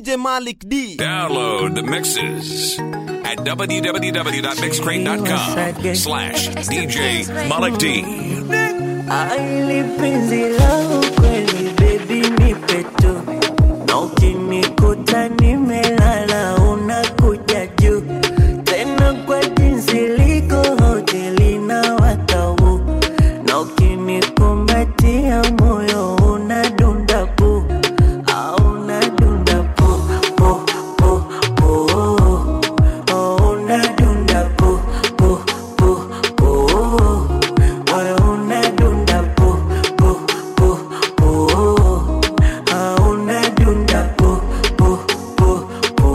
DJ Malik D. Download the mixes at www.mixcrate.com slash DJ Malik D. Aili penzi lao kweli baby nipe tu na ukinikuta nimelala unakuja juu tena kwa jinsi liko hoteli na watau na ukinikumbatia moyo unadunda pu au unadunda pu pu pu pu oh, unadunda pu pu pu pu moyo unadunda pu pu pu pu ah, unadunda pu pu pu pu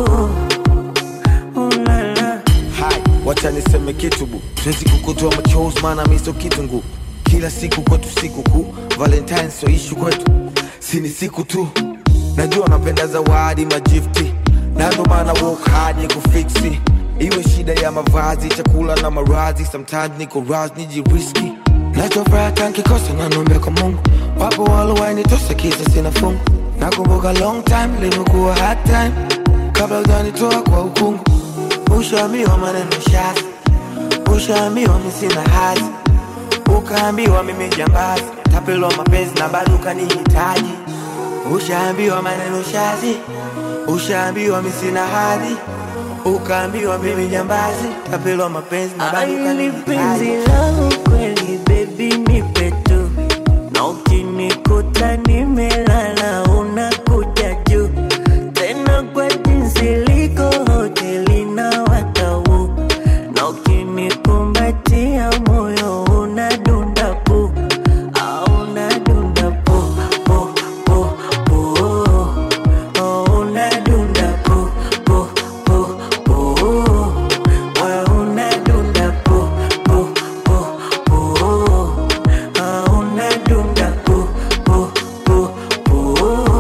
ulala Hai, wacha niseme kitu bu, siwezi kukutoa machozi maana mi sio kitungu. Kila siku kwetu siku kuu, Valentine sio ishu kwetu, si ni siku tu. Najua napenda zawadi majifti, na ndo maana work hard ni kufiksi. Iwe shida ya mavazi, chakula na maradhi, sometimes niko raz nijiriski. Nachofuraha nkikosa na naomba kwa Mungu, wapo walowainitosa kisa sina fungu. Nakumbuka long time limekuwa hard time, kabla hujanitoa kwa ukungu Ushaambiwa maneno shazi, ushaambiwa mi sina hazi, ukaambiwa mimi jambazi, tapelwa mapenzi na bado ukanihitaji. Ushaambiwa maneno shazi, ushaambiwa mi sina hadhi, ukaambiwa mimi jambazi, tapelwa mapenzi na bado Aili penzi ukanihitaji. lao kweli baby nipe tu na ukinikuta nimelala unakuja juu tena kwa jinsi liko hoteli na watau na ukinikumbatia moyo unadunda pu au unadunda pu pu pu pu oh, unadunda pu pu pu pu moyo unadunda pu pu pu pu ah, unadunda pu pu pu pu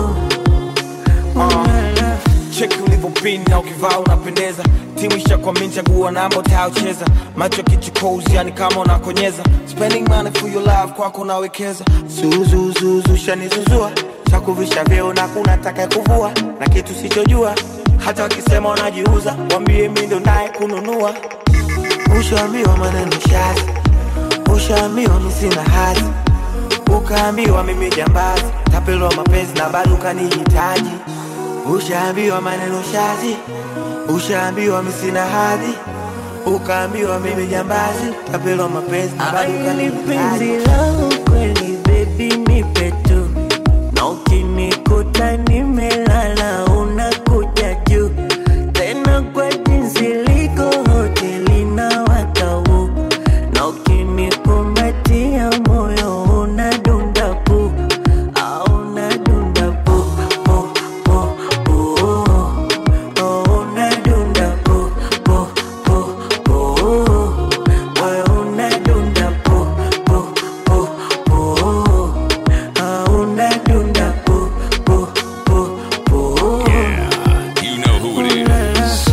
ulala cheki ulivyopin na ukivaa unapendeza timu ishakwamini chagua namba utayocheza macho kichukozi yani kama unakonyeza spending money for your love kwako nawekeza zuzuzuzu shanizuzua chakuvisha vyeo na kuna taka kuvua na kitu sichojua hata wakisema unajiuza wambie mi ndo naye kununua ushaambiwa maneno shazi ushaambiwa mi sina hazi ukaambiwa mimi jambazi tapelwa mapenzi na bado ukanihitaji ushaambiwa maneno shazi ushaambiwa mi sina hadhi ukaambiwa mimi jambazi tapelwa mapenzi na bado Aili penzi ukanihitaji lao kweli baby nipe tu na ukinikuta nimelala unakuja juu tena kwa jinsi liko hoteli na watau na ukinikumbatia moyo unadunda pu au unadunda pu pu pu pu oh, unadunda pu pu pu pu moyo unadunda pu pu pu pu ah, unadunda pu pu pu pu Yeah, you know who it is.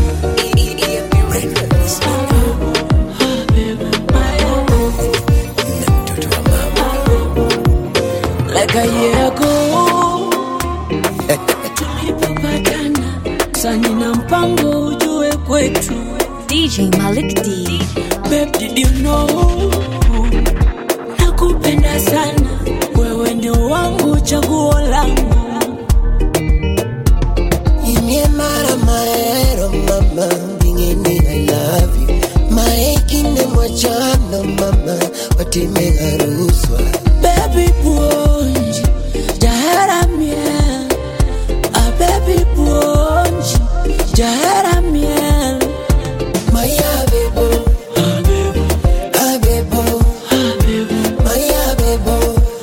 like a year ago tulipopatana sani na mpango ujue kwetu DJ Malik D. Babe, did you know nakupenda sana wewe ndio wangu chaguo langu Imyemara maero mama Bingeni I love you Maekinde mwachano mama Watime haruswa baby puonji jaharamia a baby puonji jaharamia Maya bebo Abebo Maya bebo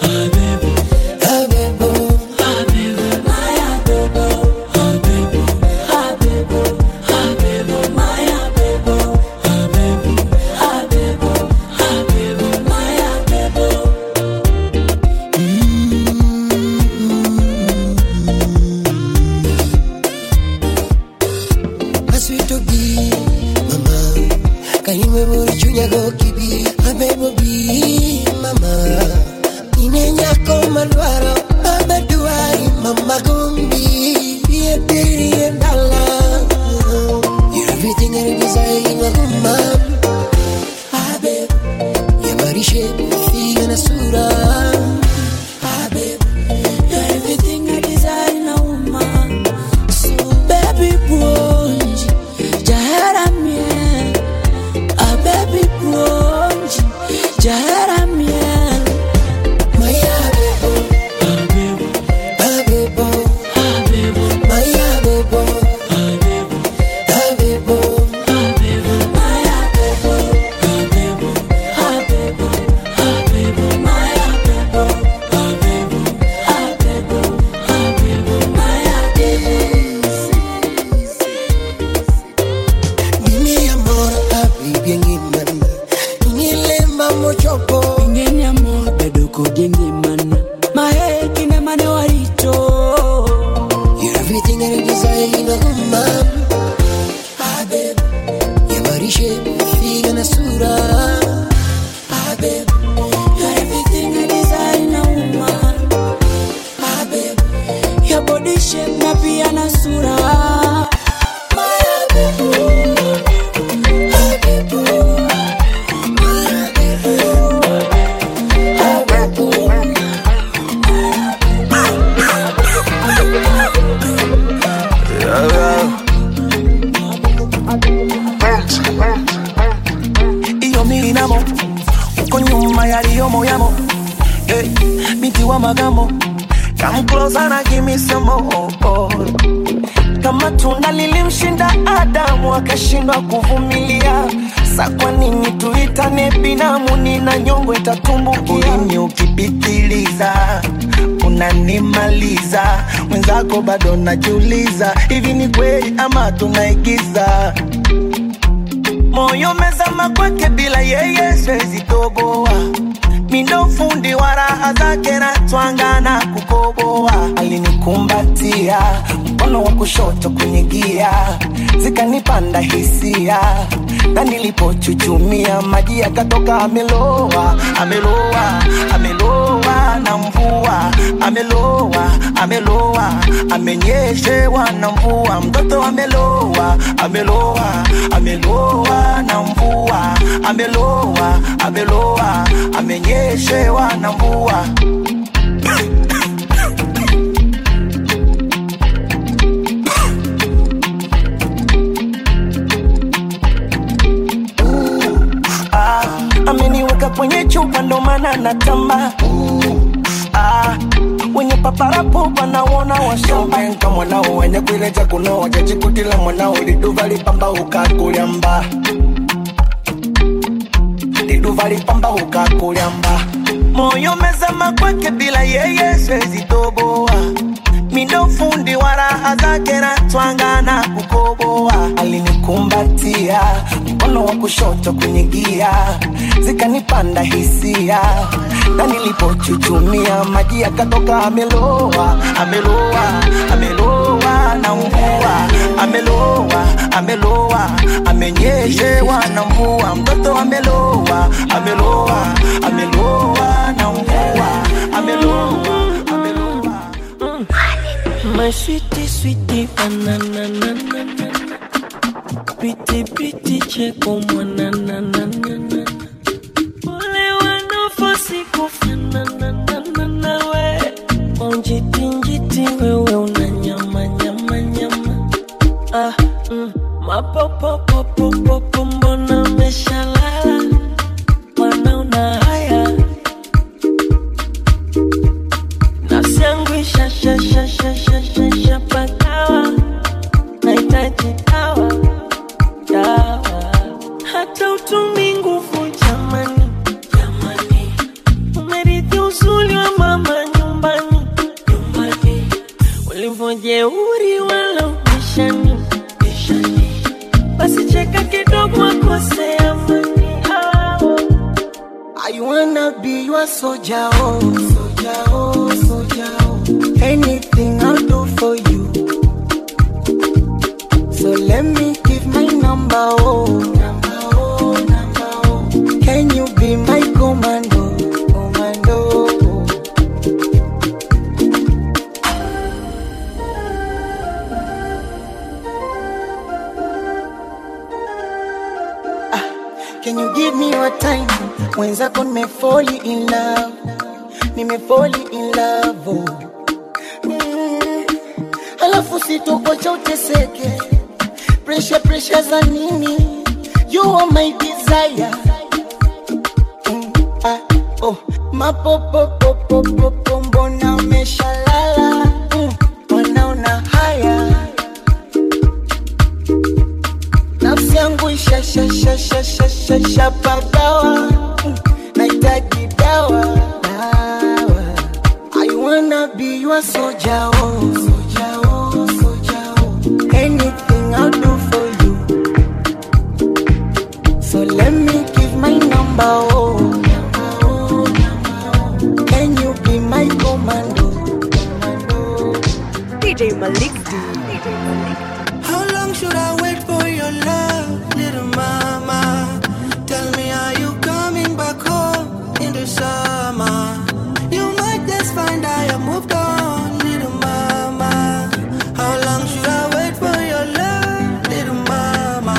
Abebo Maswito bi mama Kaimwe muri chunya go kibi Abebo bi mama Ine nyako malwaro Baba duai mama gumbi Ye design inauma Ah, babe, your body shape, figa na sura Ah, babe, You're everything I desire na uma ah, babe Your body shape na pia na sura My babe, ah, babe Ah, babe iyo mirinamo uko nyuma yaliyo moyamo hey, binti wa magamo come closer na give me some more oh. kama tunda lilimshinda adamu akashindwa kuvumilia sa kwa nini tuitane binamu nina nyongo itatumbukia ulimi ukipitiliza unanimaliza mwenzako bado najiuliza hivi ni kweli ama tunaigiza moyo mezama kwake bila yeye siwezi toboa mindo fundi wa raha zake na twangana kukoboa alinikumbatia mkono wa kushoto kwenye gia zikanipanda hisia na nilipochuchumia maji yakatoka ameloa ameloa ameloa na mvua ameloa ameloa amenyeshewa na mvua mtoto ameloa ameloa ameloa na mvua ameloa ameloa amenyeshewa na mvua ah, ameniweka kwenye chupa ndo maana natamba ah, wenye paparapo wanaona washomenka mwanao wenye kuileja kuno wajajikutila mwanao liduva lipamba ukakulyamba liduva lipamba ukakulyamba moyo mezama kwake bila yeye siwezi toboa mindo fundi wa raha zake na twangana kukoboa alinikumbatia mkono wa kushoto kwenye gia zikanipanda hisia na nilipochuchumia maji yakatoka ameloa ameloa ameloa na mvua ameloa ameloa amenyeshewa na mvua mtoto ameloa ameloa ameloa na mvua ameloa ameloa My sweetie, sweetie, banana, na, na, na. Pretty, pretty, cheko, mwana, na, na, na, na. Wale wanaofosi kufanana, na, na, na, we. Onjiti, njiti, wewe una nyama, nyama, nyama. Ah, mm. Mapopopopopopo, mbona umeshalala? Mbona una haya? nafsi yangu ishashashashashashapagawa nahitaji dawa dawa hata utumi nguvu jamani jamani umerithi uzuri wa mama nyumbani nyumbani ulivyojeuri wala ubishani bishani basi cheka kidogo akosea mani hao I wanna be your soldier, oh, soldier, oh, soldier, oh. Anything I'll do for you. So let me give my number, oh, number, oh, number, oh. Can you be my commando, commando? oh. Can you give me your time? Mwenzako nimefoli in love, nimefoli in love. Oh. Mm. Alafu sitokocha uteseke, pressure pressure za nini? You are my desire. Mm. Ah, oh. Mapopopopopopo, mbona umeshalala? Mm. Wanaona haya nafsi yangu ishashashashashashapagawa nahitaji dawa dawa I wanna be your soldier, oh, soldier, oh, soldier, oh. Anything I'll do for you. So let me give my number, oh. number, oh, number, oh. Can you be my commando? commando? DJ Malik D. How long should I wait for your love, little mama? Tell me, are you coming back home in the summer? You might just find I have moved on, little mama. How long should I wait for your love, little mama?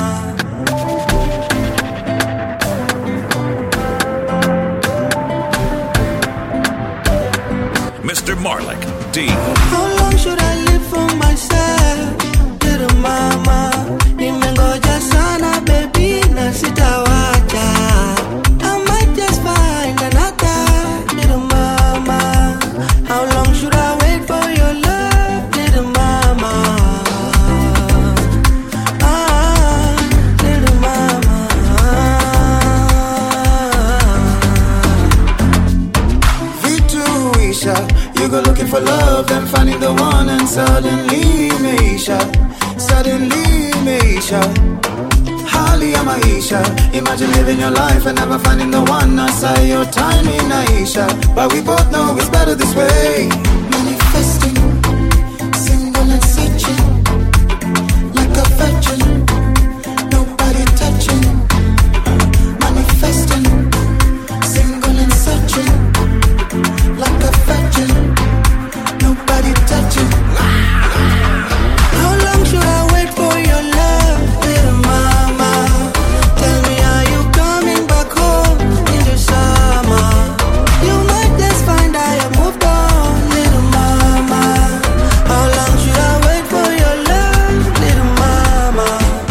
Mr. Marlik D. How long should I live for myself, little mama? Nimengoja sana baby na sitawacha. I might just find another little mama. How long should I wait for your love, little mama? Ah, little mama. Vituisha, you go looking for love, then finding the one, and suddenly Meisha, suddenly Meisha. Hali ya maisha, imagine living your life and never finding the one. I say your time in Aisha, but we both know it's better this way. Manifesting, single and searching, like a virgin, nobody touching. Manifesting, single and searching, like a virgin, nobody touching. How long should I wait for your love, little mama? Tell me, are you coming back home in the summer? You might just find I have moved on, little mama. How long should I wait for your love, little mama?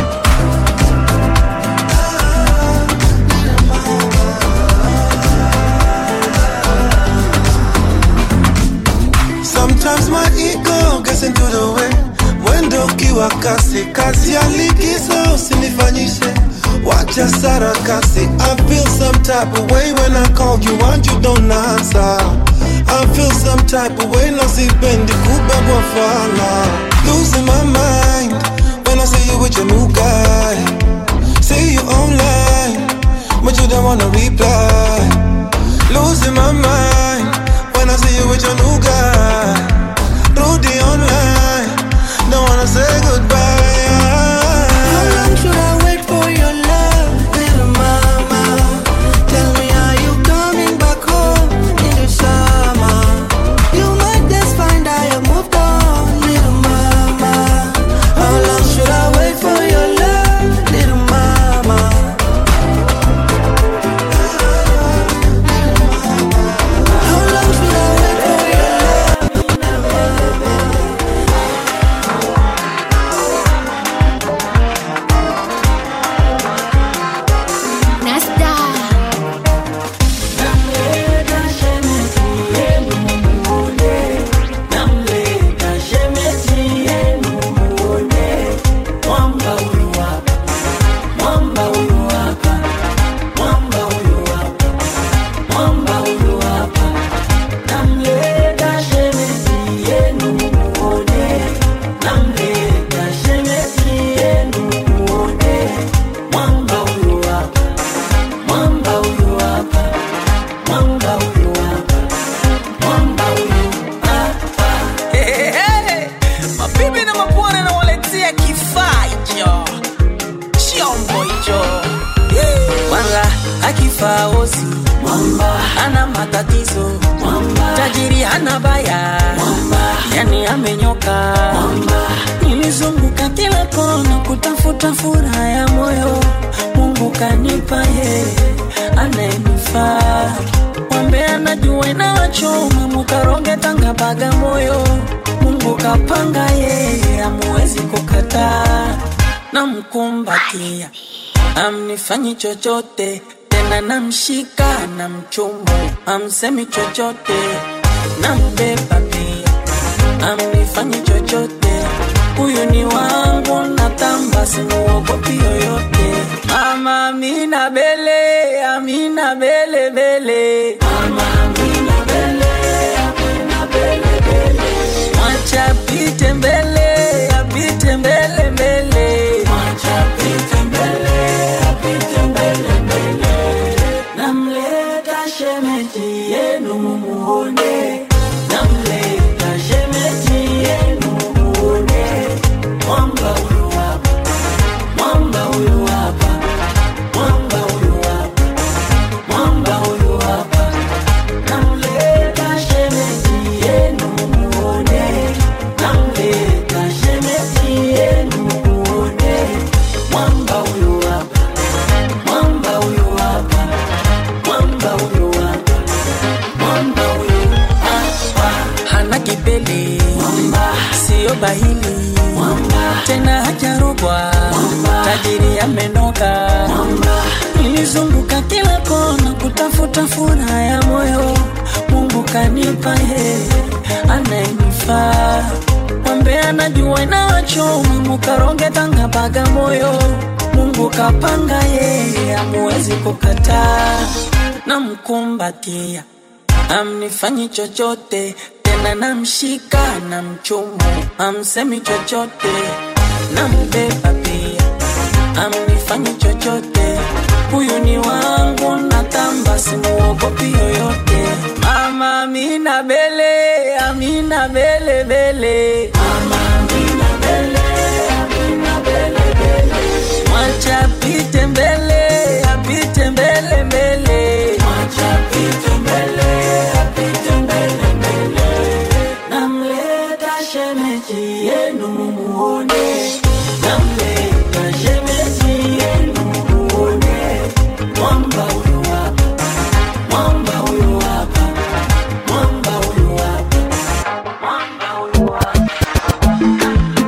Sometimes my ego gets into the way. Mwendo ukiwa kasi, kazi ya likizo usinifanyishe. Wacha sarakasi. I feel some type of way when I call you and you don't answer. I feel some type of way na sipendi kubebwa fala. Losing my mind when I see you with your new guy. See you online, but you don't wanna reply. Losing my mind when I see you with your new guy. Rudy online, don't wanna say goodbye. How long should I wait for your love, little mama? Tell me, are you coming back home in the summer? You might just find I have moved on, little mama. How long should I wait for your love, little mama? How long should I wait for your Nasta. mabibi na mabwana nawaletea kifaa hicho chombo hicho wala akifaa osi ana matatizo tajiri hana baya yani amenyoka nilizunguka kila kona kutafuta furaha ya moyo mungu kanipa ye anayenifaa mwambe anajua inawachoma mukaronge tanga baga moyo mungu kapanga yeye amuwezi kukataa namkumbatia amnifanyi chochote tena namshika na mchumu amsemi chochote nambeba pia amnifanyi chochote huyu ni wangu natamba simuogopi yoyote mama amina bele amina bele bele mama amina bele amina bele bele mwacha apite mbele apite mbele mbele mwacha apite mbele apite mbele mbele namleta shemeji yenu mumuone namleta shemeji yenu mumuone bahili tena hajarogwa tajiri amenoka nilizunguka kila kona kutafuta furaha ya moyo mungu kanipa ye anayenifaa mwambe anajua inawachoma mukaronge tanga baga moyo mungu kapanga yeye amuwezi kukataa namkumbatia amnifanyi chochote tena namshika na mchumu amsemi chochote nambeba pia amnifanyi chochote huyu ni wangu natamba simuogopi yoyote mama amina bele amina bele bele mama amina bele amina bele bele mwacha apite mbele apite mbele mbele mwacha apite mbele apite mbele mbele namleta shemeji yenu muone namleta shemeji yenu muone mwamba huyu hapa mwamba huyu hapa mwamba huyu hapa mwamba huyu hapa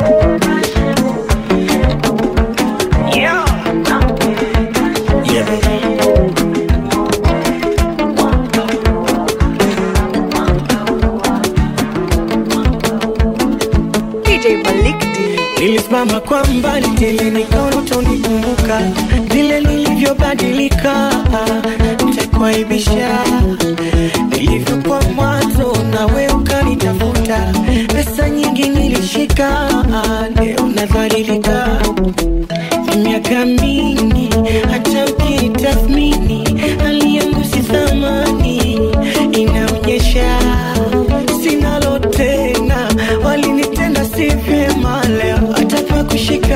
DJ Malik D. Nilisimama kwa mbali tele nikaona utanikumbuka vile nilivyobadilika, nitakuaibisha nilivyokuwa mwanzo, nawe ukanitafuta. Pesa nyingi nilishika, leo nadhalilika. Miaka mingi hata ukinitathmini, hali yangu si thamani, inaonyesha sinalo tena, walinitenda si vyema, leo hata pa kushika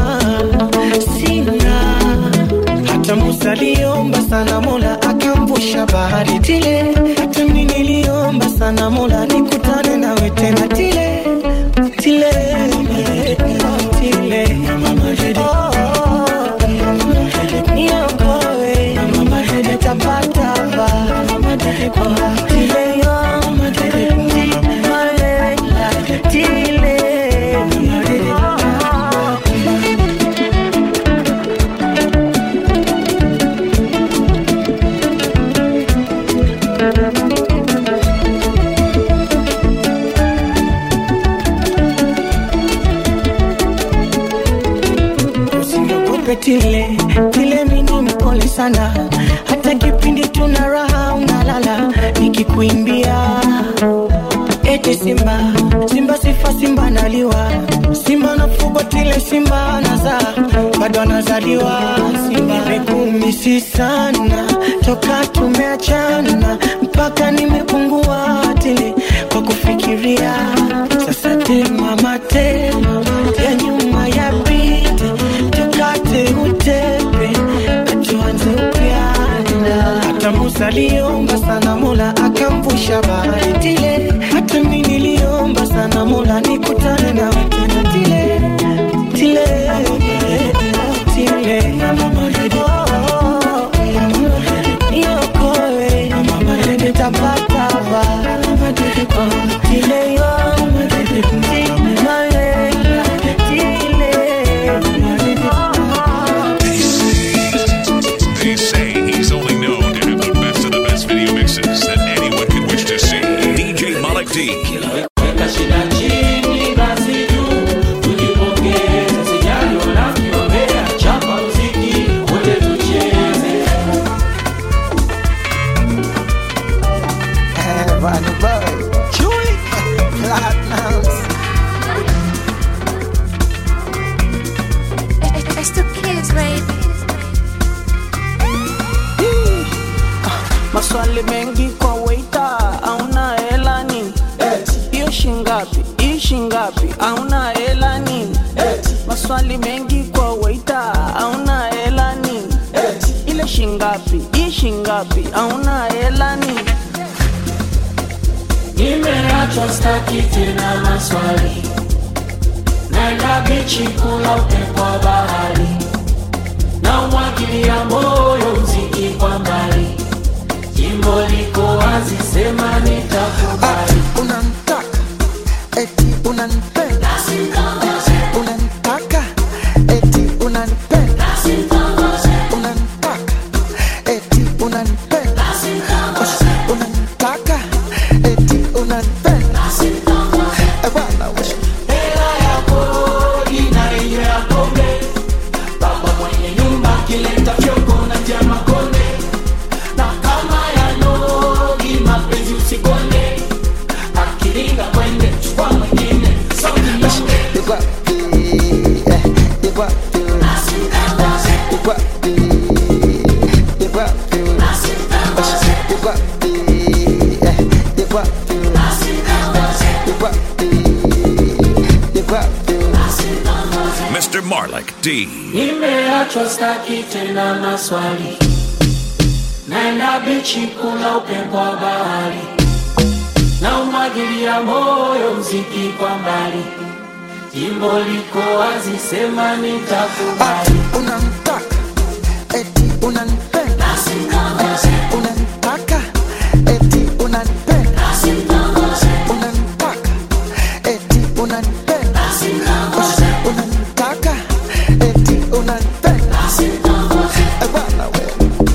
sina. Hata Musa aliomba sana, Mola akamvusha bahari tile. Hata mimi niliomba sana, Mola nikutane nawe tena tile tile tile. Oh, niokoe, nitapata ba tile yo tile usiniogope tile tile, mini mpole sana, hata kipindi tuna raha unalala nikikuimbia eti simba simba sifa simba naliwa simba nafugwa tile simba nazaa bado anazaliwa simba nimekumisi sana toka tumeachana mpaka nimepungua tile kwa kufikiria sasa tema matema ya nyuma ya pite tukate utepe tuanze upya hata Musa aliomba sana Mola akamvusha bahari tile, hata mimi niliomba sana Mola nikutane na tena tile tile tile Oh, niokoe nitapata ba tile yo They say he's only known to have the best of the best video mixes that anyone could wish to see. DJ Malik D. Weka shida chini basi juu, tujipongeze, sijali wanavyoombea, chapa muziki wote tucheze. Bunny Boy, Chewy, Platinums. It's the kids, baby. maswali mengi kwa waita auna hela nini hiyo shingapi hii shingapi auna hela nini maswali mengi kwa waita auna hela nini ile shingapi hii shingapi auna hela nini Nimeachwa staki tena maswali, naenda bichi kula upepo wa bahari, na umwagilia moyo mziki kwa mbali, jimbo liko wazi, sema nitakubali. Unanitaka eti unanipenda, wapi Yu wapi Yu wapi Yu wapi Eh, Yu wapi Yu wapi Yu wapi Mr. Marlik D. Nimeachwa staki tena maswali, naenda bichi kula upepo wa bahari, na umwagilia moyo mziki kwa mbali, jimbo liko wazi, sema nitakubali. Unamtaka eti unanipenda Unanitaka eti unanipenda Unanitaka eti unanipenda Unanitaka eti unanipenda Eh, bwana we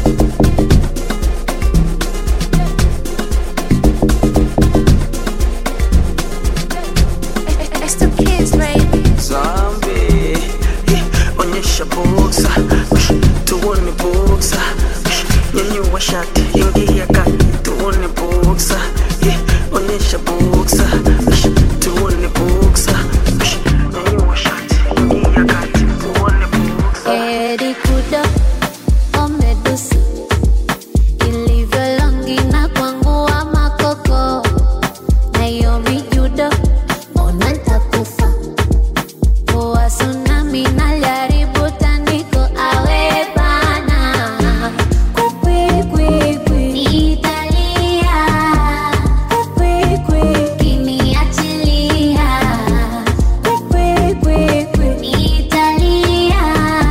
It's the kids, baby. Zombie, eh, onyesha buksa, Ush, tuone buksa, Ush, nyanyua shati, ingia kati, tuone buksa, eh, onyesha buksa, Ush, tuone buksa, Ush, nyanyua shati, ingia kati, tuone buksa. Eri kudo omedusa ilivyo longi na kwangu wa makoko na hiyo mijudo ona ntakufa poa tsunami naljaribu tandiko awe bana kwikwikwi niitalia kwikwikwi kiniachilia kwikwikwi niitalia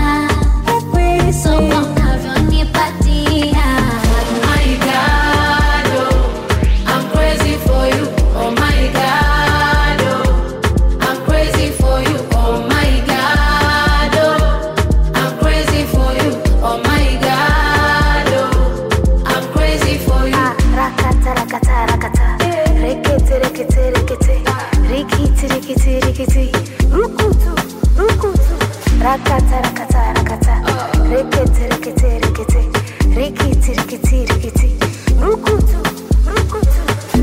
so unavyonipatia My God, oh, I'm crazy for you. Oh my God, oh, I'm crazy for you. Oh my God, oh, I'm crazy for you. Oh my God, oh, I'm crazy for you. rakata rakata rakata rekete rekete rekete rikiti rikiti rikiti rukutu rukutu rakata rakata rakata rekete rekete rekete rikiti rikiti rikiti rukutu rukutu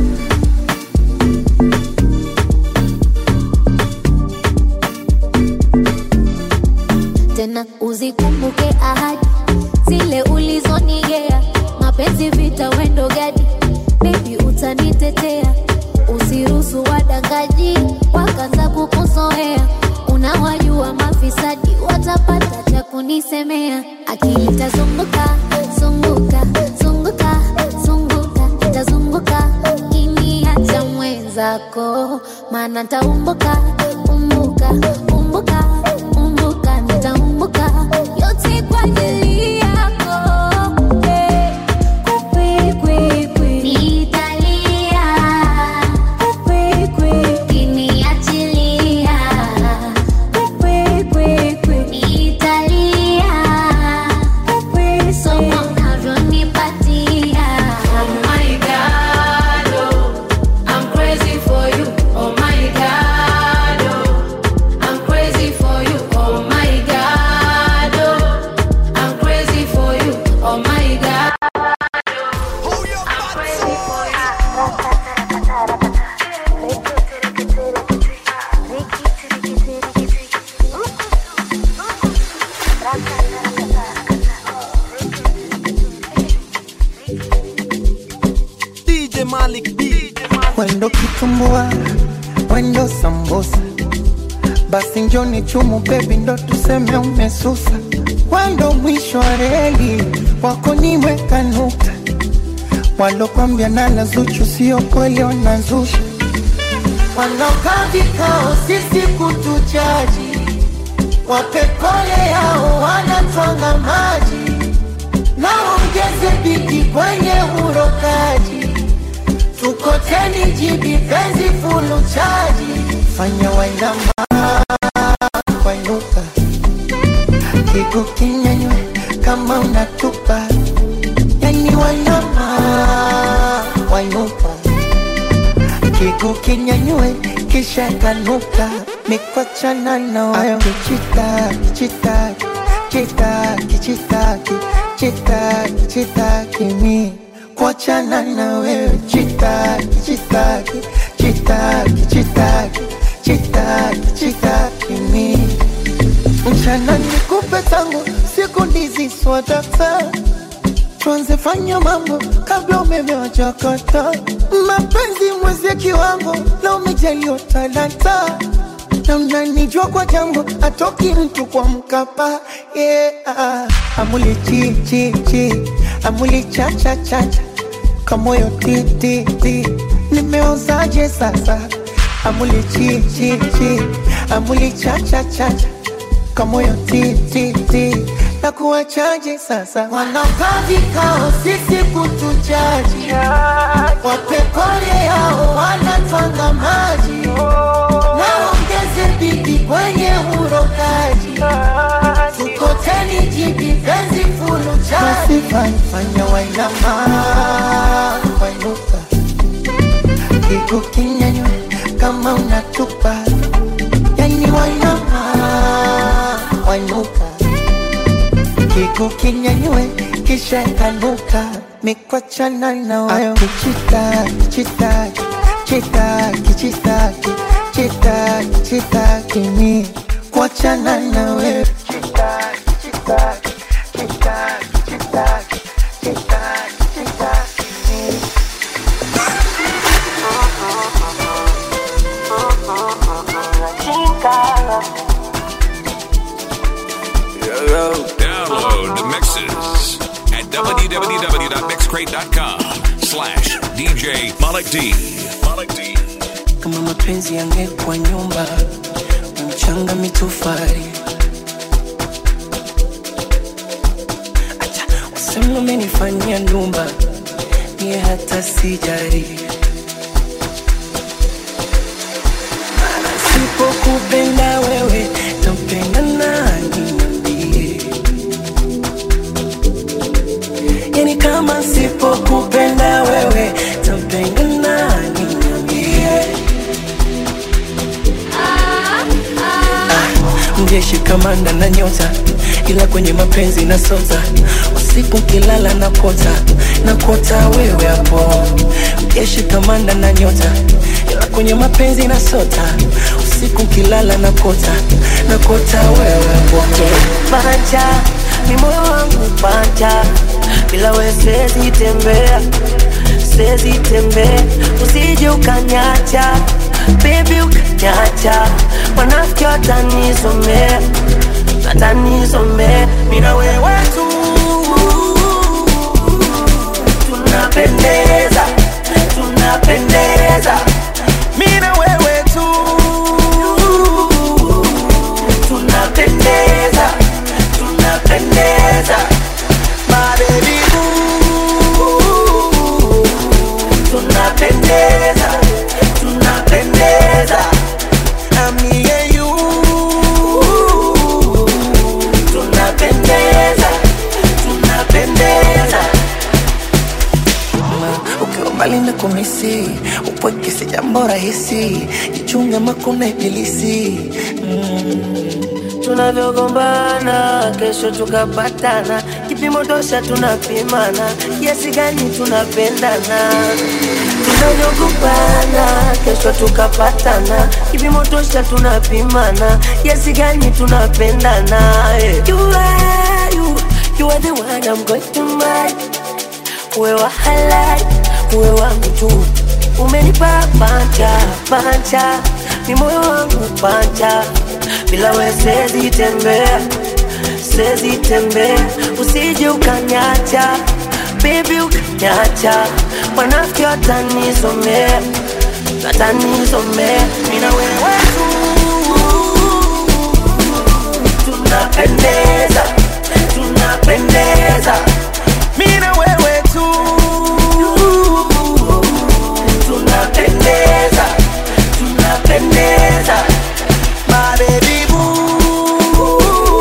tena uzikumbuke ahadi zile ulizonigea mapenzi vita wendo gadi bebi utanitetea usiruhusu wadangaji wakaanza kukuzoea unawajua mafisadi watapata cha kunisemea akili tazunguka zunguka zunguka zunguka itazunguka kiniacha mwenzako maana ntaumbuka umbuka umbuka umbuka nitaumbuka yote kwa ajili yako eh. Kwikwikwi. Nitalia. Kwikwikwi. Kiniachilia. Kwikwikwi. Nitalia. So unavyonipatia. Oh my God, oh, I'm crazy for you. Oh my God, oh, I'm crazy for you. Oh my God, oh, I'm crazy for you. Oh my God. DJ Malik D. Wendo kitumbua, wendo sambusa, basi njoni chumu bebi, ndo tuseme umesusa. Wendo mwisho wa reli, wako nimeweka nukta. Walokwambia nala Zuchu sio kweli, wanazusha. Wanaokaa vikao sisi kutujaji, wape pole yao, wanatwanga maji naongeze bidi kwenye urokaji, tukoteni jibi penzi fulu chaji, fanya wainama wainuka, kigu kinyanywe kama unatupa, yani wainama wainuka, kigu kinyanywe kisha kanuka, mikwachana na wayo kichitaki chitaki chitaki chitaki chitaki chitaki mi kuachana na wewe chitaki chitaki chitaki chitaki chitaki chitaki mi chana nikupe tangu siku ndizi swadata tuanze fanya mambo kabla umeme wajakata mapenzi mwezi kiwango na umejaliwa talanta na mnanijua kwa jambo atoki mtu kwa mkapa yeah. amuli chi chi chi amuli cha cha cha cha kamoyo ti ti ti nimeozaje sasa amuli chi chi chi amuli cha cha cha cha kamoyo ti ti ti na kuwachaje sasa wanakaa vikao sisi kutujaji wapepole yao wanatwanga maji naongeze bidi kwenye urokaji tukoteni jibi penzi fulu chaji fanya wainama wainuka kiku kinyanywe kama unatupa yani wainama wainuka kiku kinyanywe kisha kanuka mikwachana na wewe kichitaki chitaki chitaki chitaki chitaki chitaki mi kuachana na wewe chitaki chitaki chitaki chitaki chitaki chitaki mi Download the mixes at www.mixcrate.com slash DJ Malik D. Malik D. kama mapenzi yangekuwa nyumba mchanga mitofari acha wasema umenifanyia nyumba niye hata sijari Maana sipokupenda wewe tampenda nani niambie yani kama sipokupenda wewe tampenda nani niambie mjeshi kamanda na nyota ila kwenye mapenzi na sota usiku kilala na kota na kota wewe hapo mjeshi kamanda na nyota ila kwenye mapenzi na sota usiku kilala na kota na kota wewe hapo Panja, ni moyo wangu panja, bila we siwezi tembea, siwezi tembea, usije ukanyacha, baby ukanyacha, wanafiki watanisomea, watanisomea, mimi na wewe tu tunapendeza, tunapendeza, mimi na wewe tu tunapendeza, tunapendeza, my baby boo. Tunapendeza, tunapendeza, I'm me and you. Tunapendeza, tunapendeza. ukiwa mbali na kumisi upweke si jambo rahisi jichunge makuna ibilisi tunavyogombana kesho tukapatana kipimo tosha tunapimana kiasi gani tunapendana tunavyogombana kesho tukapatana kipimo tosha tunapimana kiasi gani tunapendana eh. you are, you, you are the one I'm going to marry uwe wa halali uwe wangu tu umenipa panja panja ni moyo wangu panja bila we siwezi tembea siwezi tembea usije ukanyacha baby ukanyacha wanafiki watanisomea watanisomea mina wewe tu tunapendeza tunapendeza mina wewe tu tunapendeza tunapendeza my baby boo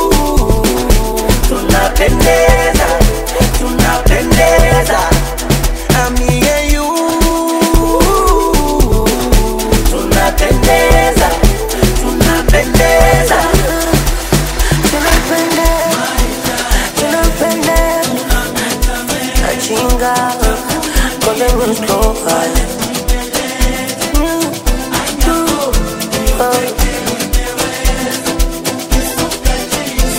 tunapendeza tunapendeza I'm me and you tunapendeza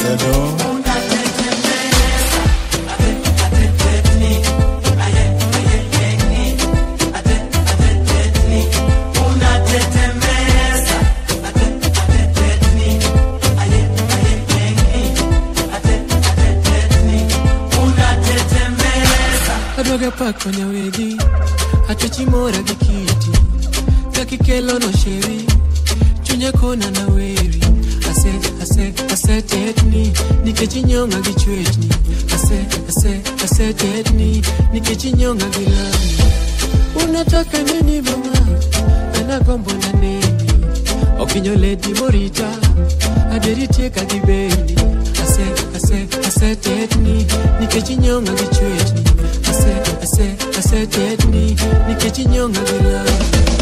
adwaga pak kanya wegi atechimora gi kiti kakikelono sheri chunya kona na weri ase ase asetetni nikech inyonga gi chwechni ase ase asetetni nikech inyonga gi lami unataka nini mama anagombo na neni okinyo ledi morita aderitieka gi beni ase ase asetetni nikech inyonga gi chwechni ase ase asetetni nikech inyonga gi lami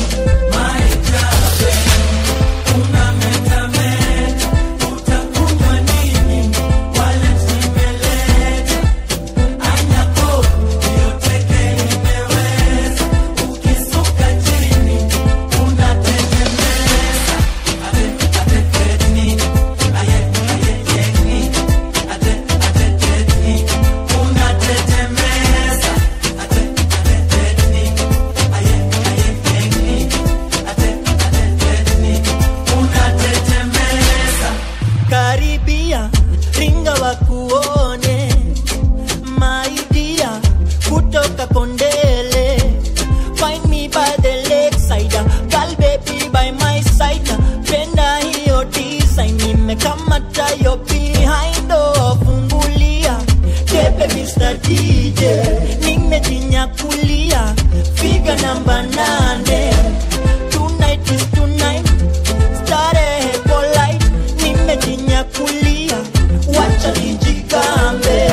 karibia ringa wakuone maidia kutoka kondele find me by the lakeside girl baby by my side penda hiyo design nimekamata yo behind oh, fungulia tepe Mr. DJ nimejinyakulia figa namba nane tonight is tonight starehe polite nimejinyakulia wacha nijigambe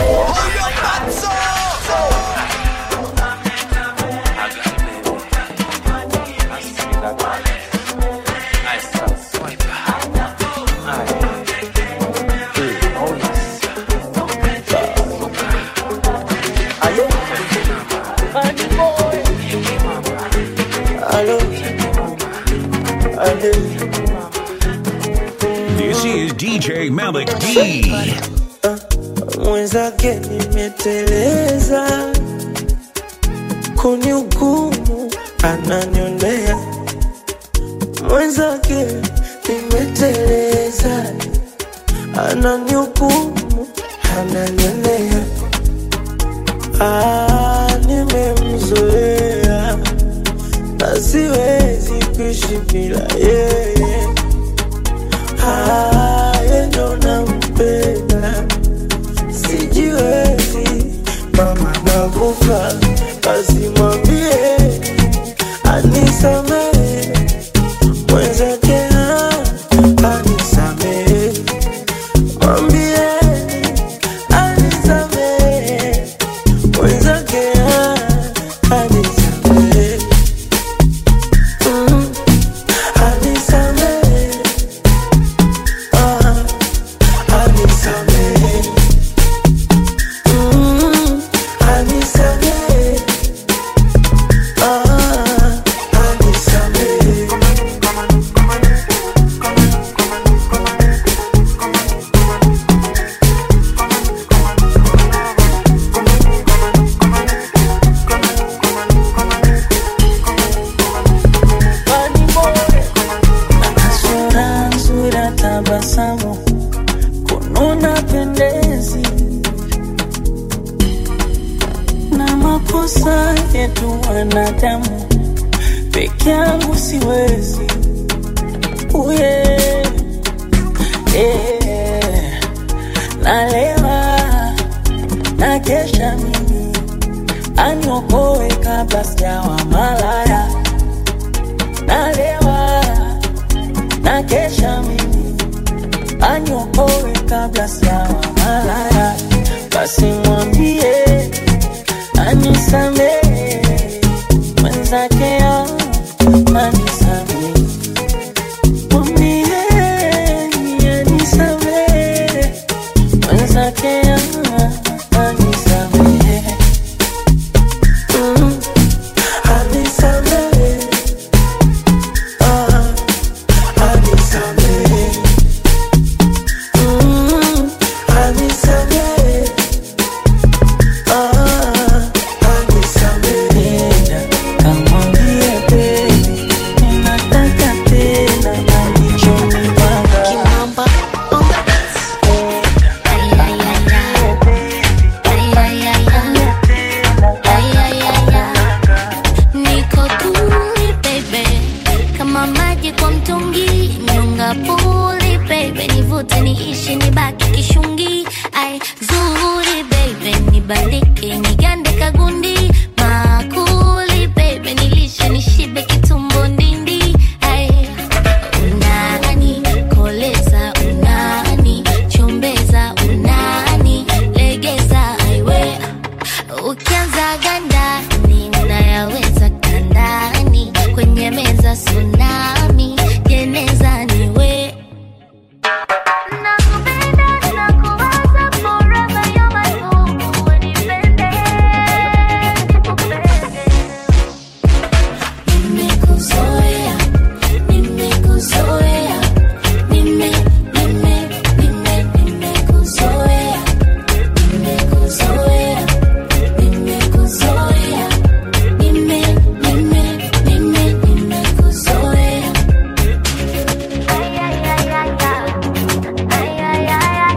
This is DJ Malik D. mwenzake nimeteleza kuni hukumu ananyolea mwenzake nimeteleza ananihukumu ananyolea ah, nimemzoea na siwezi kuishi bila yeye ah, yeye ndo nampenda sijiwezi mama nakufa basi mwambie anisamehe mwenzake ah, anisamehe mwambie anisamehe mwenzake ah, anisamehe Mm, anisamehe ah, anisamehe Mm, anisamehe ah, anisamehe sura nzuri tabasamu kununa pendezi na makosa yetu wanadamu peke yangu siwezi uye eh, nalewa na kesha mimi aniokoe kabla sijawa malaya nalewa na kesha mimi aniokoe kabla sijawa malaya basi mwambie anisamehe mwenzake ya anisamehe mwambie anisamehe mwenzake ya anisamehe Mm, anisamehe ah, anisamehe Mm, nishi nibaki kishungi ai zuri baby nibaliki nigande kagundi makuli baby nilishe nishibe kitumbo ndindi ai unani koleza unani chombeza unani legeza aiwe ukianza ganda ninayaweza kandani kwenye meza tsunami jeneza niwe Nimekuzoea, nimekuzoea, nime, nime, nime, nimekuzoea, nimekuzoea, nimekuzoea, nime, nime, nime, nimekuzoea. Ay, ay, ay, ay, ay, ay, ay,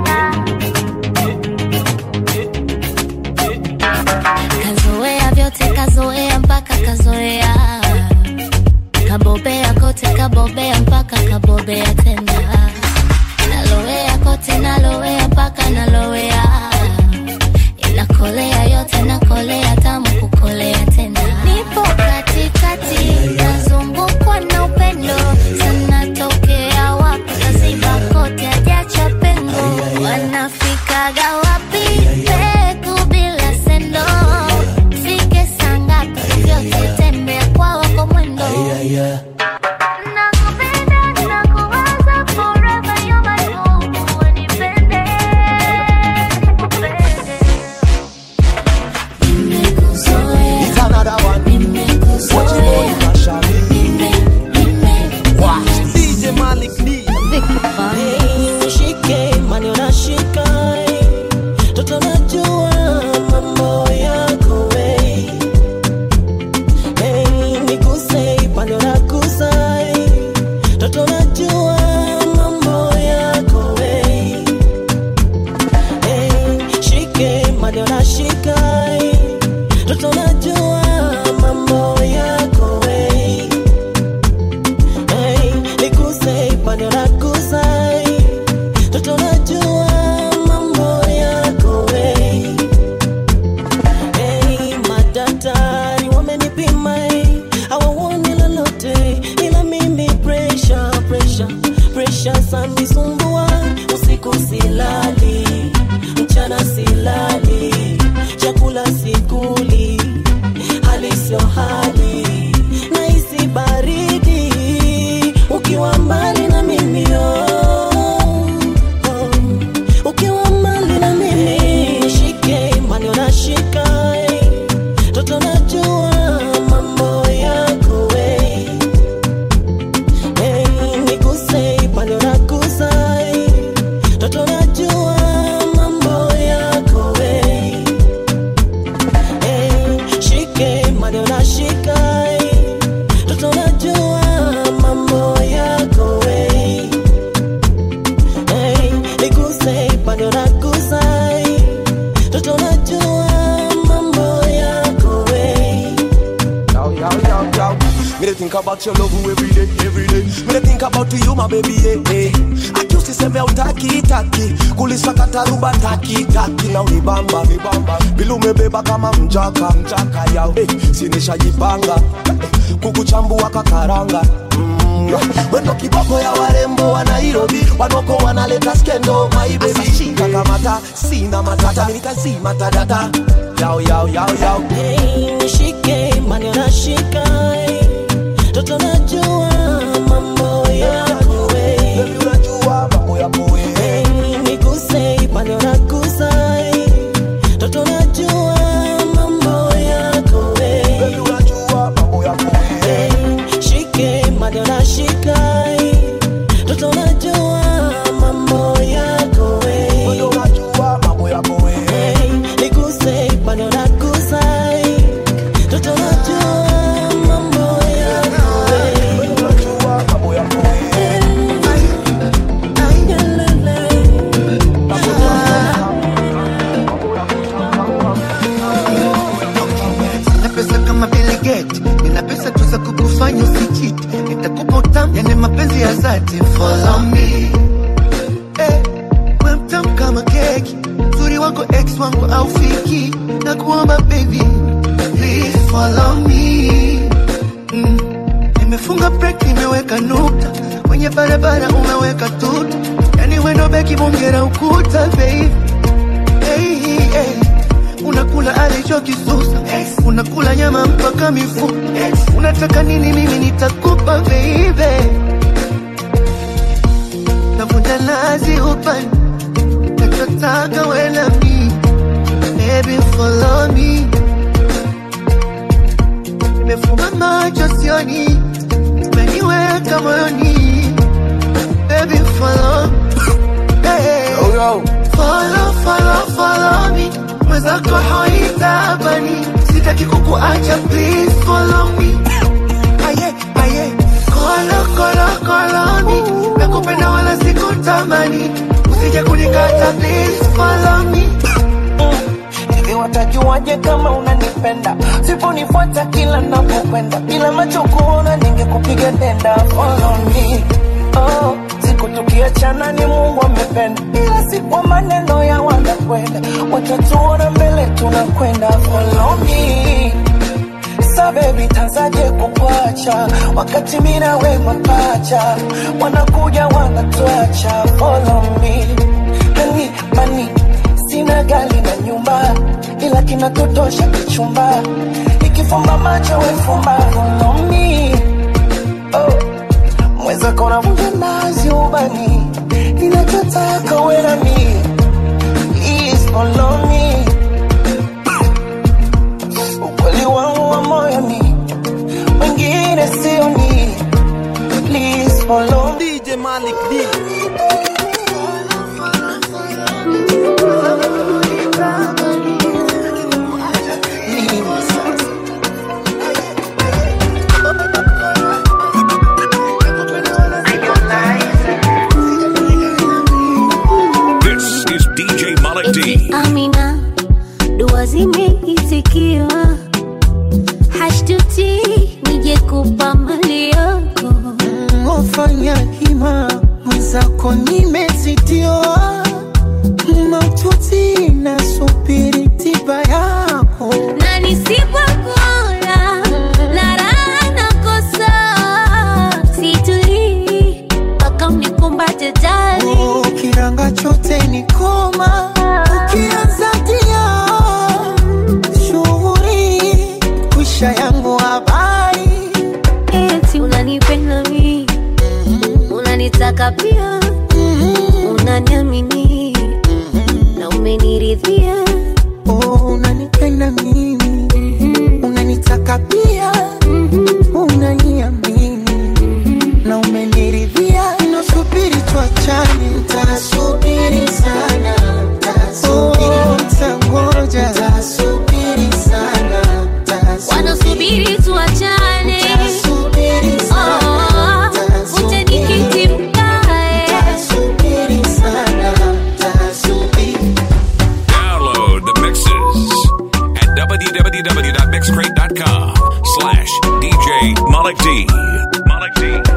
ay, ay. Kazoea vyote kazoea mpaka kazoea kabobea kote kabobea mpaka kabobea tena nalowea kote nalowea mpaka nalowea inakolea yote nakolea tamu kukolea tena nipo katikati nazungukwa na upendo sana tokea wapi kaziba kote ajacha pengo wanafikaga wapi peku bila sendo fike sangapi vyote tembea kwa wako mwendo It's another one. What you know, you can show me. Wow. DJ Malik D. Nishike mani unashika toto najua mambo yako we hey, niguse pande unagusa toto najua mambo yako we hey, shike mani unashika toto najua mambo yako we hey, niguse pande unagusa Toto najua mambo yako we hey, madaktari wamenipima hey, hawaoni lolote ila mimi pressure, pressure, pressure sanisumbua usiku silali mchana silali chakula sikuli hali sio hali nahisi baridi ukiwa mbali na mimi oh ukiwa mbali na mimi shike mani unashika toto najua mambo yako we hey, niguse pande unagusa toto najua mambo yako we hey, shike mani unashika toto najua mambo yako we Hey, niguse pande unagusa toto najua mambo yako we Yo, yo, yo, yo. Me dey think about your love every day, every day. Me dey think about you, my baby, yeah, yeah. Akiusi seme utaki taki, kulisakata ruba taki taki na unibamba, unibamba. Bila umebeba kama mjaka, mjaka yao. Hey, sinishajipanga hey, kukuchambua kakaranga Mm, wendo kiboko ya warembo wa Nairobi wanoko wanaleta skendo my baby shika kamata sina matata mimi nitazima tadata yao yao yao yao Hey, nishike mani unashika toto najua mambo yako we unajua mambo yako we Hey, niguse pande unagusa toto najua mambo yako we unajua mambo yako we Hey, shike mani unashika toto najua mambo yako we unajua mambo yako we Hey, niguse pande unagusa toto najua mambo yako we feki uzuri wako ex wangu au fiki na kuomba baby please follow me mm. nimefunga break nimeweka nukta kwenye barabara umeweka tuta yani wendo beki bongera ukuta baby hey, hey. unakula alichokisusa unakula nyama mpaka mifupa unataka nini mimi nitakupa baby navunja nazi upande nachotaka wena mi baby follow me nimefumba macho sioni umeniweka moyoni baby follow hey. follow follow follow me mwenzako haitabani sitaki kukuacha please follow me aye aye kolo kolo kolo me nakupenda wala sikutamani usije kunikata please follow me hivi watajuaje kama unanipenda siponifuata kila napokwenda bila macho kuona ningekupiga denda follow me oh, siku tukiachana ni mungu amependa ila si kwa maneno ya wanakwenda watatuona mbele tunakwenda follow me sa bebi tazaje kukwacha wakati mina we mapacha wanakuja wanatuacha follow me hani mani sina gari na nyumba ila kinatotosha kichumba ikifumba macho wefumba follow me oh. mweza kona vunja nazi ubani ninachotaka wena mi please follow me ukweli wangu wa moyo ni wengine sio ni please follow me DJ Malik D. This is DJ Malik D. Amina, dua zimeitikiwa, hashtuti nije kupa mali yako. Wafanya hima mwenzako nimezitiwa, maututi nasubiri tiba yako na nisipokula na raha nakosa, situlii mpaka unikumbate jali. kiranga chote ni koma ukianza dia shughuri kwisha yangu habari eti unanipenda mi unanitaka pia unaniamini na umeniridhia oh, unanipenda mimi unanitaka pia unaniamini na umeniridhia nasubiri tuachane ntasubiri sana Oh, ntangoja ntasubiri sana wanasubiri tuachane Oh, uje nikiti mkae Download the mixes at www.mixcrate.com slash DJ Malik D. Malik D.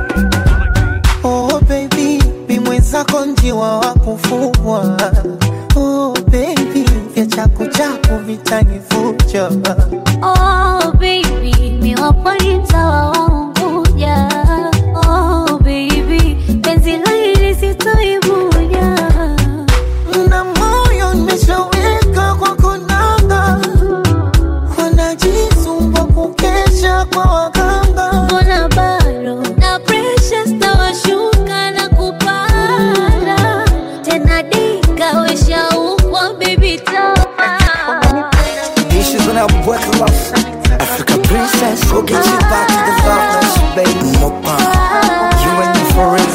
Oh baby, mi mwenzako njiwa wa kufugwa. Oh baby, vya chaku chaku vitanifucha. Oh baby, mi wapo ni mtawa wa Unguja. Oh baby, penzi la hili sitoivuja. Na moyo nimeshaweka kwa konanga, wanajisumbua kukesha kwa waganga. Mbona bado na pressure zitawashuka na kupanda tena, dika weshaukwa baby toka Issues when I work love. Africa princess, go get you back to the loveless, baby. Mopa, you and me for real.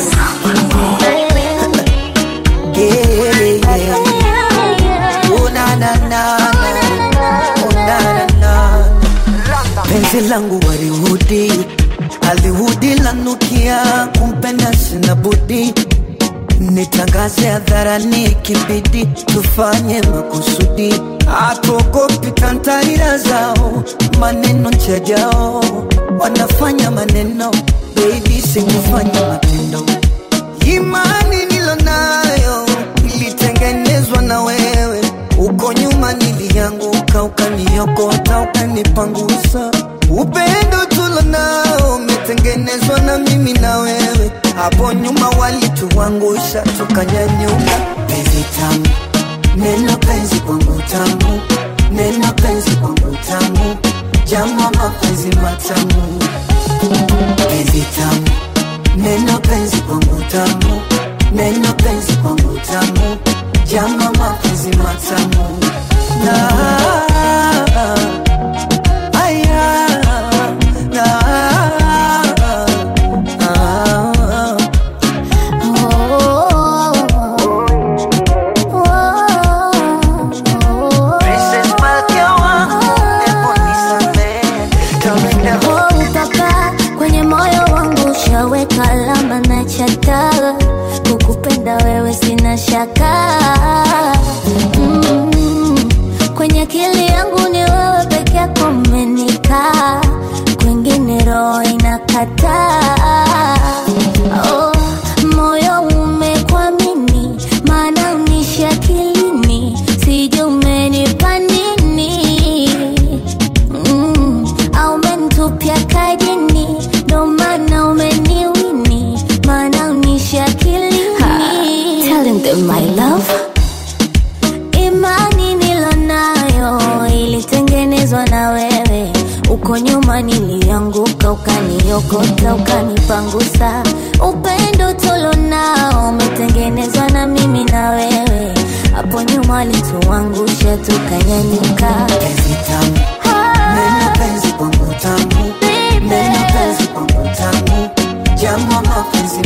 Yeah, yeah. Oh na na na na, oh na na na. Penzi langu walihudi, alihudi lanukia, kumpenda sina budi nitangaze hadharani kibidi tufanye makusudi hatuogopi kantarira zao maneno nchajao wanafanya maneno baby sikufanya matendo imani nilonayo ilitengenezwa na wewe uko nyuma nilianguka ukaniokota ukanipangusa upendo tulo nao umetengenezwa na mimi na wewe hapo nyuma walituangusha tukanyanyuka penzi tamu neno penzi kwangu tamu neno penzi kwangu tamu jama mapenzi matamu penzi tamu neno penzi kwangu tamu neno penzi kwangu tamu jama mapenzi matamu na aya na Princess Malkia wangu, hebu nisamehe, tawenda Oh, papa, kwenye moyo wangu ushaweka alama na chata kukupenda wewe sina shaka mm, kwenye akili yangu ni wewe peke yako umenikaa kwingine roho inakataa oh, moyo umekwamini maana unishi akilini sijui umenipa nini mm, au umenitupia kajini ndo maana umeniwini maana unishi akilini Telling them my love imani nilonayo ilitengenezwa na wewe uko nyuma nilianguka ukaniokota ukanipangusa upendo tulonao umetengenezwa na mimi na wewe hapo nyuma alituangusha tukanyanyuka neno penzi kwangu tamu neno penzi kwangu tamu jama mapenzi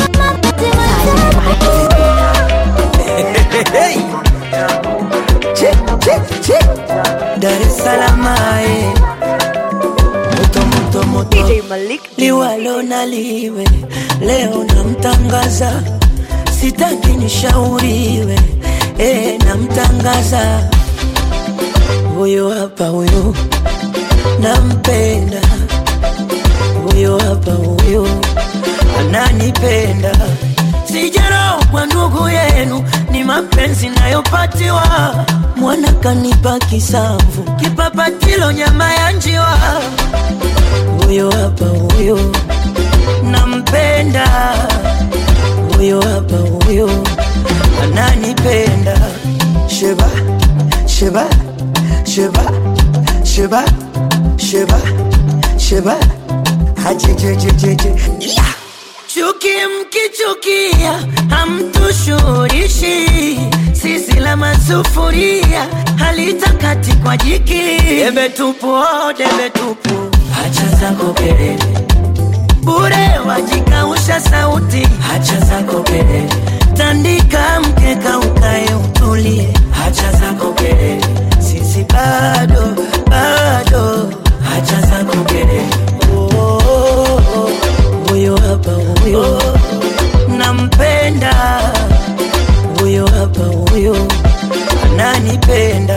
Che, che, che. Dar es Salaam ae. moto moto moto DJ Malik liwalo na liwe leo namtangaza sitaki nishauriwe eh, namtangaza huyo hapa huyo nampenda huyo hapa huyo ananipenda sijarau kwa ndugu yenu ni mapenzi nayopatiwa mwana kanipa kisamvu kipapatilo nyama ya njiwa huyo hapa huyo nampenda huyo hapa huyo ananipenda sheba sheba sheba sheba sheba sheba hajejejejeje yeah. Chuki mkichukia hamtushurishi, sisi la masufuria halitakati kwa jiki. Debe tupu, oh, debe tupu, hacha zako kelele bure, wajikausha sauti, hacha zako kelele, tandika mkeka ukae utulie, hacha zako kelele, sisi bado bado, hacha zako kelele oh, oh, oh. huyo hapa huyo nampenda huyo hapa huyo ananipenda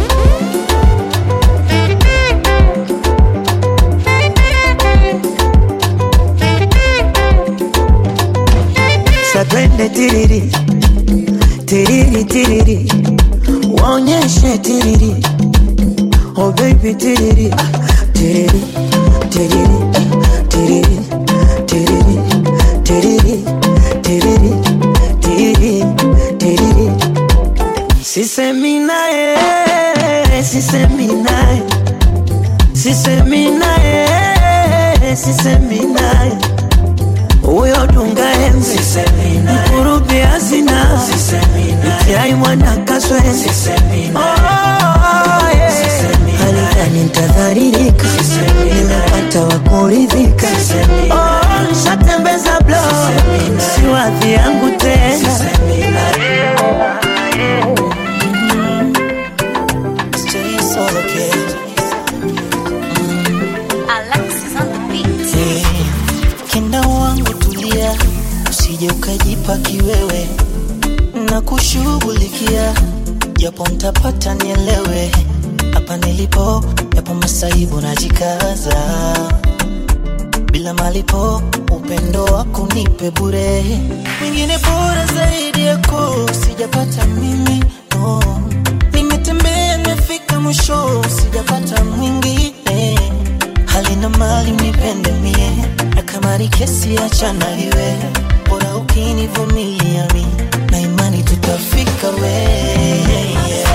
satwende tiriri tiriri tiriri waonyeshe tiriri oh baby tiriri tiriri tiriri tiriri tiriri tiriri tiriri tiriri tiriri sisemi naye sisemi naye sisemi naye sisemi naye huyo dunga enzi mkurubi hazina itiai mwana kaswezi halikani ntadharirika nimepata wa kuridhika Oh, nshatembeza blo si wadhi yangu tena Stay so okay. Alexis on the beat. Eh, Kenda wangu tulia, usije ukajipa kiwewe na kushughulikia, japo mtapata nielewe hapa nilipo, yapo masaibu najikaza bila malipo, upendo wako nipe bure, mwingine bora zaidi yako sijapata mimi, oh. nimetembea nimefika mwisho sijapata mwingine halina mali unipende mie na kama ni kesi achana iwe bora ukinivumilia mi na imani tutafika we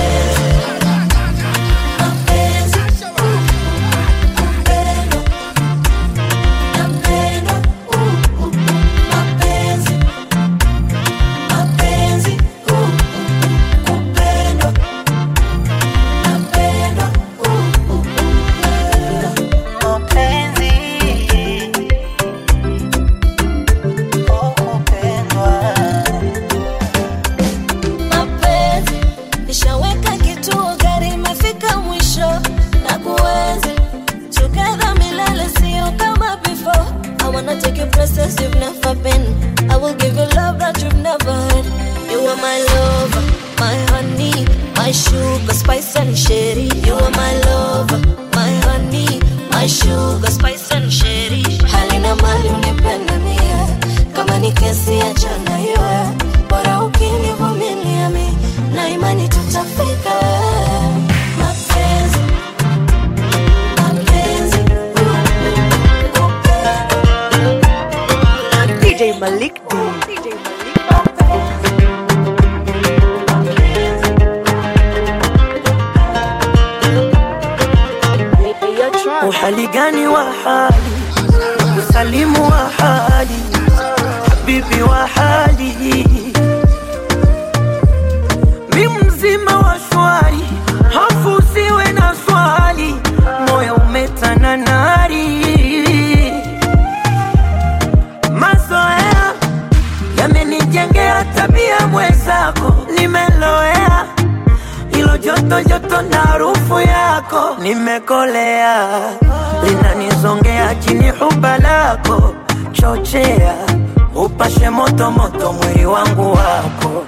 mapenzi nishaweka kituo gari imefika mwisho na kuenzi together milele sio kama before I wanna take you places you've never been I will give you love that you've never had You are my lover, my honey, my sugar, spice and sherry You are my lover, my honey, my sugar, spice and sherry Halina mali unipende mie Kama ni kesi achana iwe Bora ukinivumilia mi Na imani tutafika Mapenzi Mapenzi DJ Malik D. uhali gani wa hali usalimu wa hali habibi wa hali mi mzima wa shwari hofu usiwe na swali moyo umetana nari mazoea yamenijengea tabia mwenzako nimeloea ilo joto joto na harufu yako nimekolea linanizongea chini huba lako chochea upashe moto moto mwili wangu wako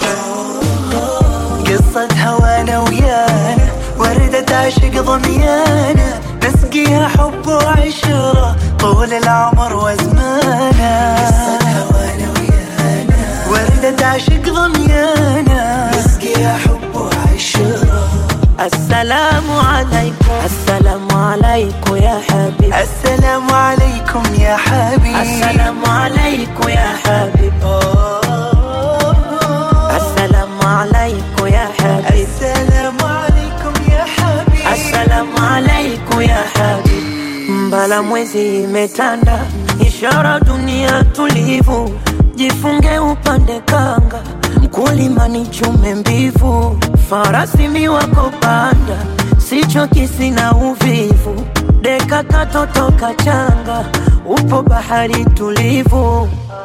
قصة هوانا ويانا وردة عشق ضميانا نسقيها حب وعشرة طول العمر وزمانا قصة هوانا ويانا وردة عشق ضميانا نسقيها حب وعشرة السلام عليكم السلام عليكم يا حبيب السلام عليكم يا حبيب السلام عليكم يا حبيب السلام عليكم يا حبيب السلام عليكم يا حبيب السلام عليكم ya habib mbala mwezi imetanda ishara dunia tulivu jifunge upande kanga mkulima ni chume mbivu farasi miwako panda sicho kisina uvivu deka katoto kachanga upo bahari tulivu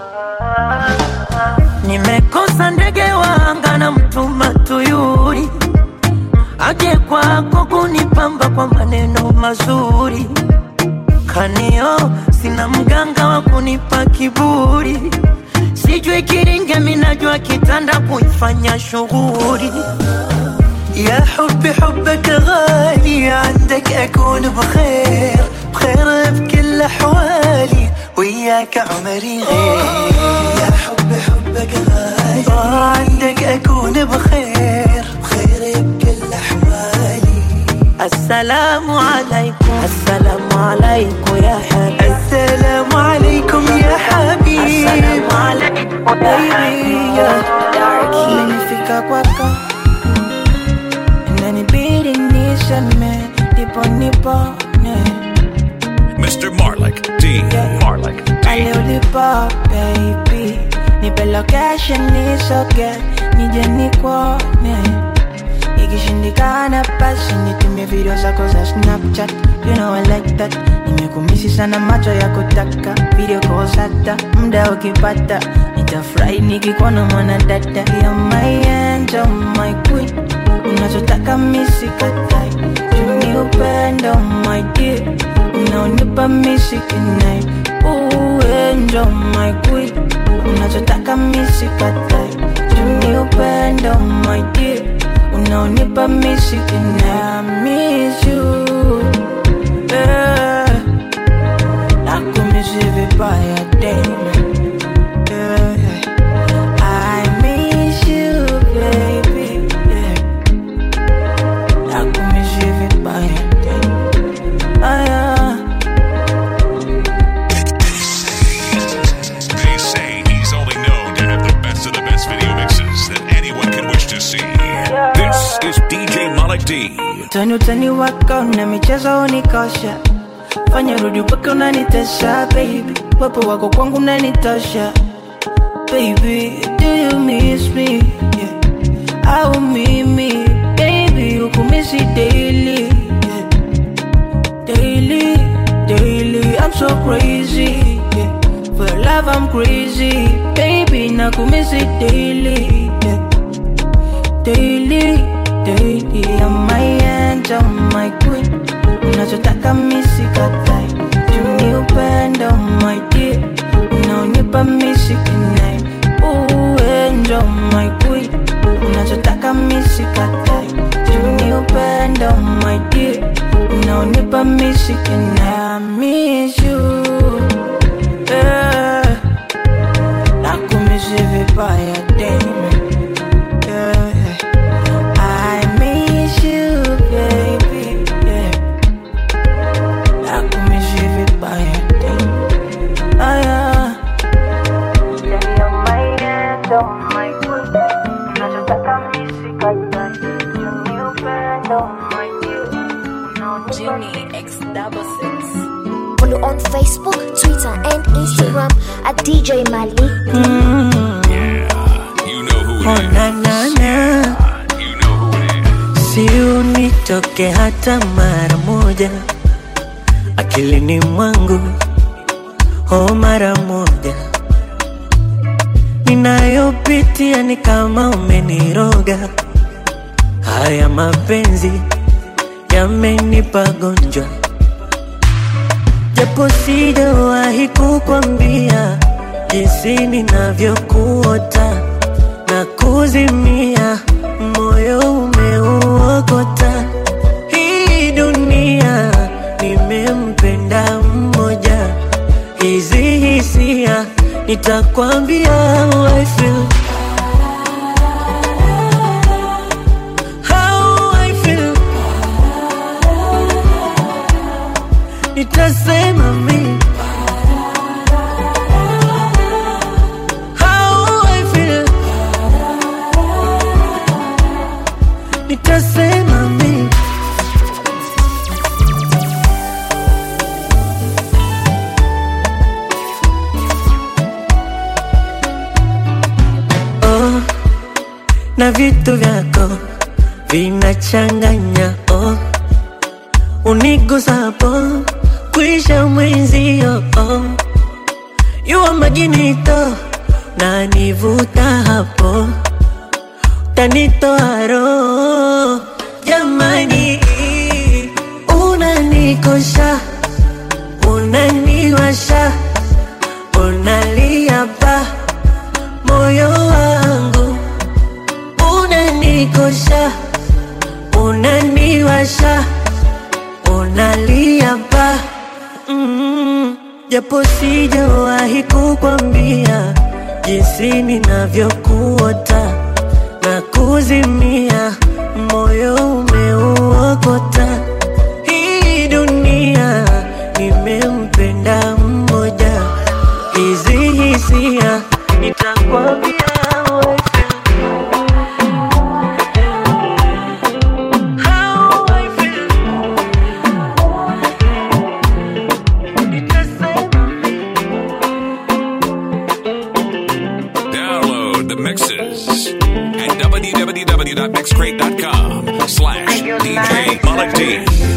nimekosa ndege wanga na mtuma tuyuri aje kwako kunipamba kwa maneno mazuri kanio sina mganga wa kunipa kiburi sijui kiringe minajua kitanda kuifanya shughuri يا حبي حبك غالي عندك أكون بخير بخير بكل أحوالي وياك عمري غير يا حبي حبك غالي عندك أكون بخير بخير بكل أحوالي السلام عليكم السلام عليكم يا حبيب السلام عليكم يا حبيب السلام عليكم يا Baby, nimefika kwako inanibidi niseme ndipo nipone Mr. Marlik D. Marlik D. pale ulipo baby nipe location nisoge nije nikuone ikishindikana basi nitumie video zako za snapchat you know I like that nimekumisi sana macho ya kutaka video calls hata muda ukipata nitafurahi nikikuona mwana dada ya my angel my queen unachotaka misikatai juni upendo my dear unaonipa misikinai uenjo my queen unachotaka misikatai juni upendo my dear unaonipa misikinai miss you yeah. nakumisi vibaya tena yeah. I miss you baby yeah. D. Utani utani wako na michezo unikosha, fanya rudi mpaka unanitesha baby, wapo wako kwangu unanitosha baby, do you miss me yeah. au mimi baby ukumisi daily yeah. daily daily I'm so crazy yeah. for your love I'm crazy baby nakumisi daily yeah. daily daily I'm my angel my queen unachotaka misikatai tuni upendo my dear unaonipa misikinai uenjo my queen unachotaka misikatai tuni upendo my dear unaonipa misikinai I miss you yeah. nakumisi vibaya damn yeah. I miss you, baby. Yeah. Nakumiss you vibaya tena. Ah, yeah. Follow on Facebook, Twitter, and Instagram at DJ Malik. You know who Oh, na, na, na. Si unitoke hata mara moja akilini mwangu, oh, mara moja ninayopitia ni kama umeniroga. Haya mapenzi yamenipa gonjwa, japo sijawahi kukwambia jinsi ninavyokuota na kuzimia, moyo umeuokota. Hii dunia nimempenda mmoja, hizi hisia nitakwambia how I feel. How I feel. Nitasema mimi how I feel. Nitasema mimi oh, na vitu vyako vinachanganya oh, unigusapo kwisha mwenzio oh, yuwa majinito na nivuta hapo tanitoa roho jamani, unanikosha unaniwasha unalia pa moyo wangu unanikosha unaniwasha unalia pa mm, japo sijawahi kukwambia jinsi ninavyokuota na kuzimia, moyo umeuokota. Hii dunia nimempenda mmoja, hizi hisia nitakwambia wewe. How I feel. Download the mixes at www.mixcrate.com slash DJ Malik D.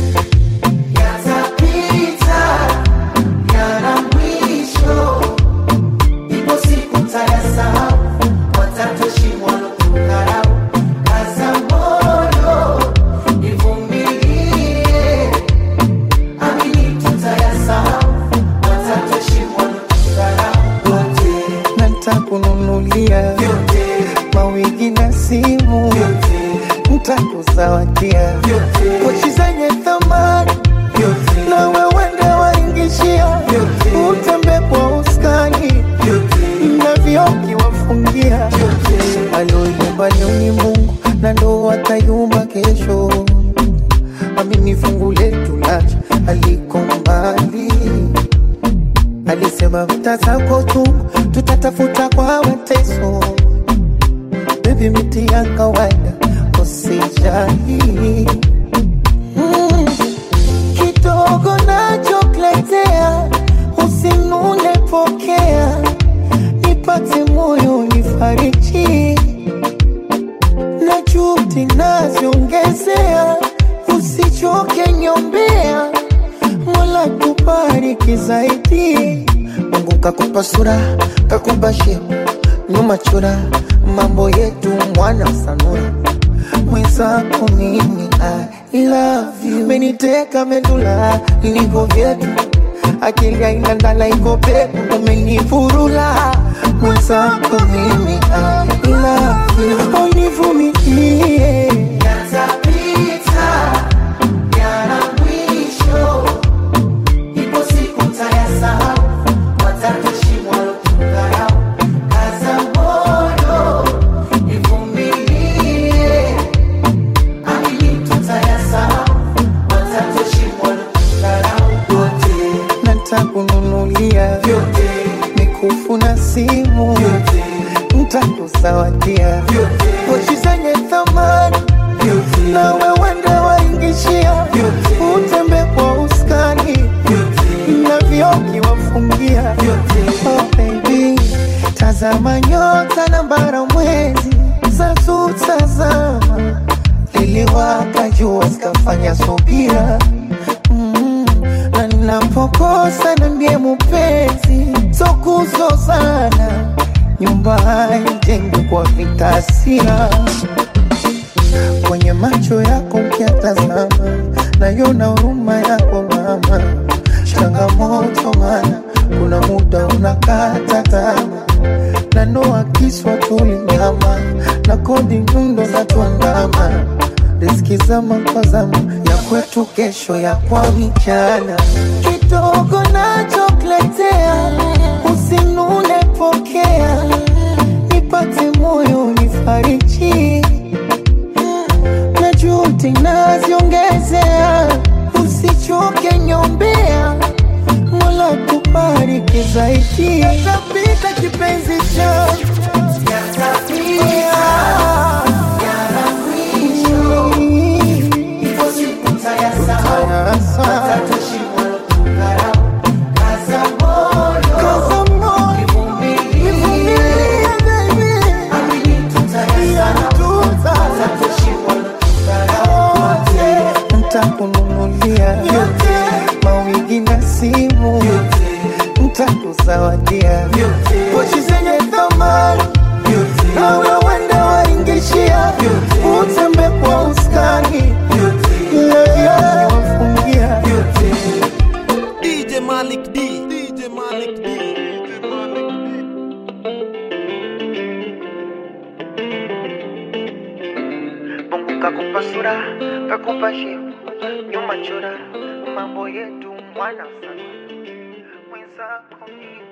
Yatapita, yana mwisho. Ipo siku tayasahau, watatoshimwa na kudharau. Kaza moyo, nivumilie. Amini tutayasahau, watatoshimwa na kudharau. Wote, na nitakununulia mawigi na simu, nitakuzawadia pochi zenye thamani na wewende waingishia, utembe kwa uskani na vioki wafungia. Aloyumba leo ni Mungu na ndo atayumba kesho. Amini fungu letu lacha aliko mbali alisema mtazako tu tutatafuta kwa mateso bebi miti ya kawaida usijali naziongezea, usichoke nyombea, Mola kubariki zaidi. Mungu kakupa sura, kakupa shepu, nyuma chura, mambo yetu mwana sanura mwenzako mimi I love you, meniteka medula niko vyetu akili haina ndala iko peku umenifurula mwenzako mimi I love you, univumilie yatapita yana mwisho ipo siku tayasahau watatushimwa lotukarau kaza moyo ivumilie ntakununulia vyote mikufu na simu ntakuzawadia pochi zenye thamani na wewende waingishia utembe kwa uskani na vyoki wafungia oh, baby tazama nyota na bara mwezi zatutazama liliwaka jua zikafanya subira mm, na ninapokosa na ndiye mupenzi sokuzozana nyumba haijengwi kwa vitasira kwenye macho yako mkiatazama nayona huruma yako mama changamoto mana kuna muda unakata tama na noa kiswa tulinyama na kodi nyundo za tuandama riski zama kwa zama ya kwetu kesho ya kwa vijana kidogo nachokuletea usinune pokea nipate moyo nifariji na juhudi naziongezea usichoke nyombea mola kubariki zaidi yatapita kipenzi changu ntakununulia vyote mawigi na simu ntakuzawadia pochi zenye thamani nawe wende waingishia utembe kwa uskani lavyote wafungia DJ Malik D. DJ Malik D. Mungu kakupa sura, kakupa shepu, nyuma chora, mambo yetu mwana sana mwenzako mimi